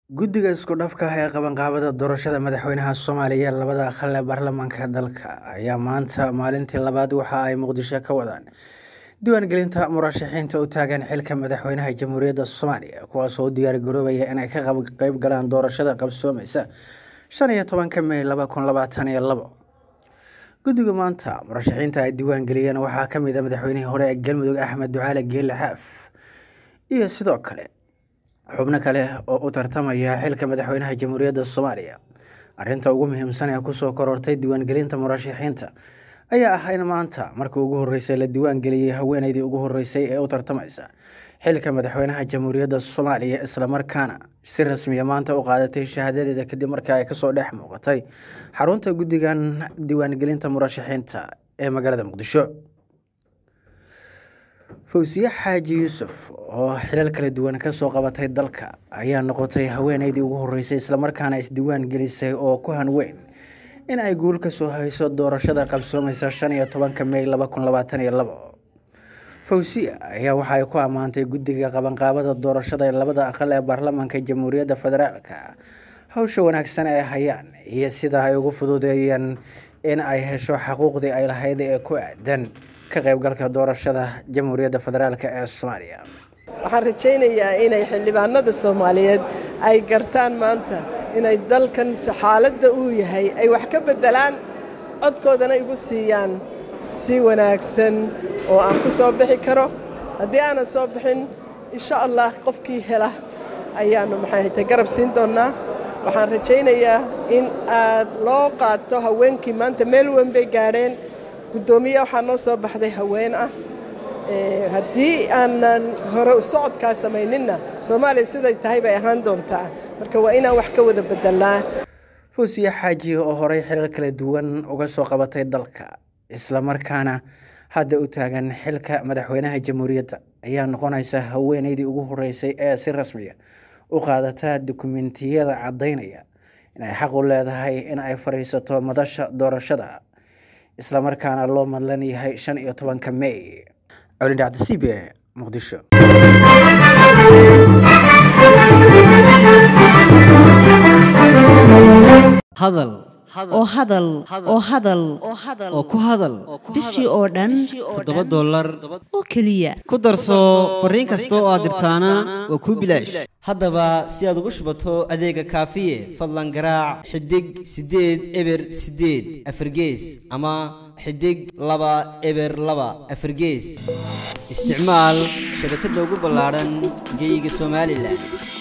guddiga isku dhafka ah ee qabanqaabada doorashada madaxweynaha soomaaliya labada aqal ee baarlamaanka dalka ayaa maanta maalintii labaad waxa ay muqdisho ka wadaan diiwaangelinta murashaxiinta u taagan xilka madaxweynaha jamhuuriyadda soomaaliya kuwaasoo u diyaar garoobaya inay ka qeyb galaan doorashada qabsoomeysa shan iyo tobanka mey laba kun labaatan iyo labo guddiga maanta murashaxiinta ay diiwaangeliyeen waxaa ka mid a madaxweynihii hore ee galmudug axmed ducaale geelle xaaf iyo sidoo kale xubno kale oo u tartamaya xilka madaxweynaha jamhuuriyadda soomaaliya arrinta ugu muhiimsan ee kusoo korortay diiwaangelinta murashaxiinta ayaa ah in maanta markii ugu horreysay la diiwaangeliyey haweeneydii ugu horreysay ee u tartamaysa xilka madaxweynaha jamhuuriyadda soomaaliya islamarkaana si rasmiya maanta u qaadatay shahaadadeeda kadib markii ay kasoo dhex muuqatay xarunta guddigan diiwaangelinta murashaxiinta ee magaalada muqdisho fawsiye xaaji yuusuf oo xilal kala duwan kasoo qabatay dalka ayaa noqotay haweeneydii ugu horreysay islamarkaana isdiiwaan gelisay oo ku hanweyn in ay guul kasoo hayso doorashada qabsoomeysa shan iyo tobanka mey laba kun labaatan iyo labo fawsiya ayaa waxa ay ku ammaantay guddiga qabanqaabada doorashada ee labada aqal ee baarlamaanka jamhuuriyadda federaalka hawsha wanaagsan ay hayaan iyo sida ay ugu fududeeyeen in ay hesho xaquuqdii ay lahayd ee ku aadan ka qaybgalka doorashada jamhuuriyadda federaalk ee soomaaliya waxaan rajaynayaa inay xildhibaanada soomaaliyeed ay gartaan maanta inay dalkan xaaladda uu yahay ay wax ka beddelaan codkoodana igu siiyaan si wanaagsan oo aan ku soo bixi karo haddii aanan soo bixin insha allah qofkii hela ayaannu maxaahaytay garab siin doonnaa waxaan rajaynayaa in aad loo qaato haweenkii maanta meel weyn bay gaadheen guddoomiye waxaa noo soo baxday haween ah haddii aanan hore u socodkaa samayninna soomaaliya siday tahay bay ahaan doontaa marka waa inaan wax ka wada bedelnaa fawsiye xaaji oo horey xilal kala duwan uga soo qabatay dalka islamarkaana hadda u taagan xilka madaxweynaha jamhuuriyadda ayaa noqonaysa haweeneydii ugu horreysay ee si rasmiya u qaadata dukumentiyada caddaynaya inay xaq u leedahay in ay fadhiisato madasha doorashada islamarkaana loo madlan yahay shan iyo tobanka mey colin dhacda c b e muqdisho hadal oo hadal oo hadal oo ku hadal bishii oo dhan toddoba dollar oo keliya ku darso fariin kasta oo aad dirtaana waa kuu bilaash haddaba si aad ugu shubato adeega kaafiye fadlan garaac xidig siddeed eber siddeed afargees ama xidig laba eber laba afargees isticmaal shabakadda ugu ballaadhan geyga somalilan